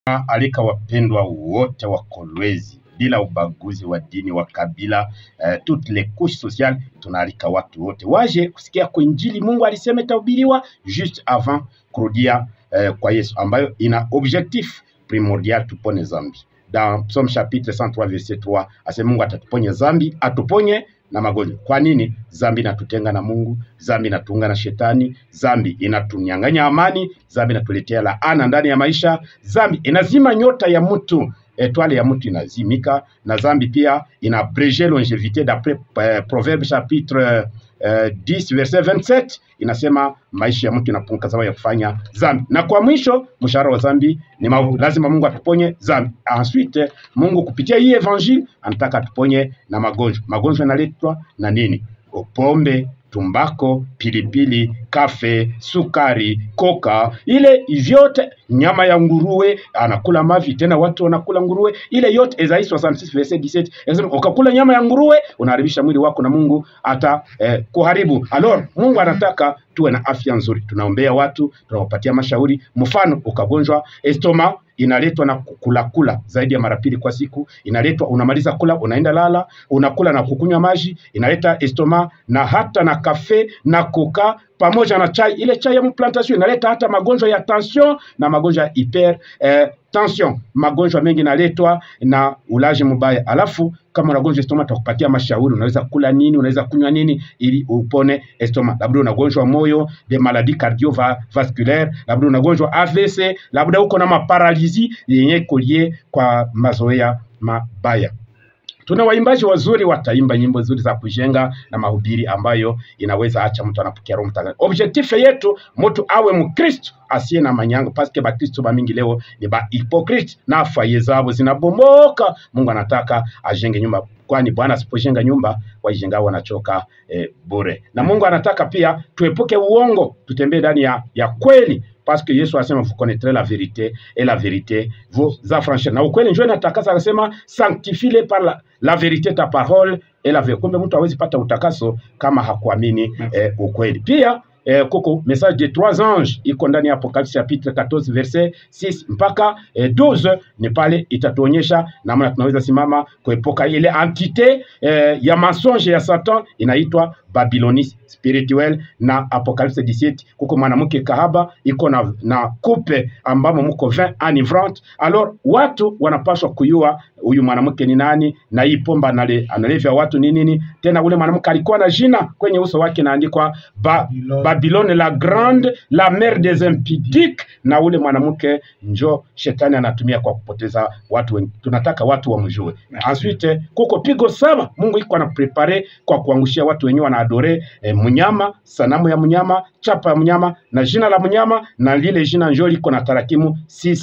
alika wapendwa wote wa Kolwezi bila ubaguzi wa dini wa kabila, eh, toutes les couches sociales, tunaalika watu wote waje kusikia kwa injili Mungu alisema itahubiriwa juste avant kurudia eh, kwa Yesu, ambayo ina objectif primordial tupone zambi. Dans Psaume chapitre 103 verset 3 asema Mungu atatuponya zambi, atuponye na magonjwa. Kwa nini? Zambi inatutenga na Mungu, zambi inatuunga na shetani, zambi inatunyang'anya amani, zambi inatuletea laana ndani ya maisha, zambi inazima nyota ya mtu etwale ya mtu inazimika, na zambi pia ina abrege longevite d'après eh, Proverbe chapitre eh, 10 verset 27 inasema maisha ya mtu inapunguka sababu ya kufanya zambi. Na kwa mwisho mshahara wa zambi ni mauti. Lazima Mungu atuponye zambi. Ensuite Mungu kupitia hii evangile anataka atuponye na magonjwa. Magonjwa yanaletwa na nini? Pombe, tumbako, pilipili, kafe, sukari, koka, ile vyote, nyama ya nguruwe, anakula mavi tena, watu wanakula nguruwe, ile yote Isaia 66 verset 17 inasema ukakula nyama ya nguruwe unaharibisha mwili wako na Mungu ata eh, kuharibu. Alors Mungu anataka tuwe na afya nzuri, tunaombea watu, tunawapatia mashauri. Mfano, ukagonjwa estoma inaletwa na kukula kula zaidi ya mara pili kwa siku, inaletwa unamaliza kula, unaenda lala, unakula na kukunywa maji, inaleta estoma na hata na kafe na koka pamoja na chai. Ile chai ya plantation inaleta hata magonjwa ya tension na magonjwa ya hyper eh, tension. Magonjwa mengi inaletwa na ulaji mbaya. Alafu kama unagonjwa estoma, tutakupatia mashauri, unaweza kula nini, unaweza kunywa nini ili upone estoma. Labda unagonjwa moyo, de maladie cardiovasculaire, labda unagonjwa AVC, labda uko na maparalizi yenye kolie kwa mazoea mabaya. Tuna waimbaji wazuri wataimba nyimbo nzuri za kujenga na mahubiri ambayo inaweza acha mtu anapokea Roho Mtakatifu. Objectif yetu mtu awe Mkristo asiye na manyanga, paske Bakristo bamingi leo ni ba hypocrite na faye zabo zinabomoka. Mungu anataka ajenge nyumba, kwani Bwana asipojenga nyumba waijenga wanachoka eh, bure. Na Mungu anataka pia tuepuke uongo, tutembee ndani ya, ya kweli parce que Yesu asema vous connaîtrez la vérité et la vérité vous affranchira. Na ukweli njoo inatakasa, akasema sanctifie par la, la vérité ta parole et la vérité. Kumbe mtu hawezi pata utakaso kama hakuamini eh, ukweli. Pia eh, kuko message de trois anges iko ndani ya Apocalypse chapitre 14 verset 6 mpaka eh, 12 ni pale itatuonyesha namna tunaweza simama kuepuka ile entité eh, ya mensonge ya Satan inaitwa Babylonie spirituel na Apocalypse 17 kuko mwanamke kahaba iko na, na kupe ambamo muko vin enivrante. Alors watu wanapaswa kuyua huyu mwanamke ni nani na hii pomba anale, analevya watu ni nini. Tena ule mwanamke alikuwa na jina kwenye uso wake naandikwa ba, Babylone la grande la mère des impudiques, na ule mwanamke njo shetani anatumia kwa kupoteza watu wengi. Tunataka watu wamjue. Ensuite kuko pigo saba Mungu iko ana prepare kwa kuangushia watu wenyewe wanaadore eh, mnyama, sanamu ya mnyama, chapa ya mnyama na jina la mnyama, na lile jina njo liko na tarakimu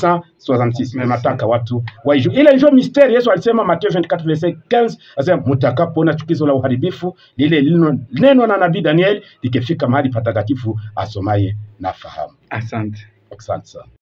666. Nataka watu waijue ile njo misteri. Yesu alisema Mathayo 24 verset 15, asema mtakapoona chukizo la uharibifu lile lino neno na nabii Daniel likifika mahali patakatifu, asomaye na fahamu. Asante. Asante sana.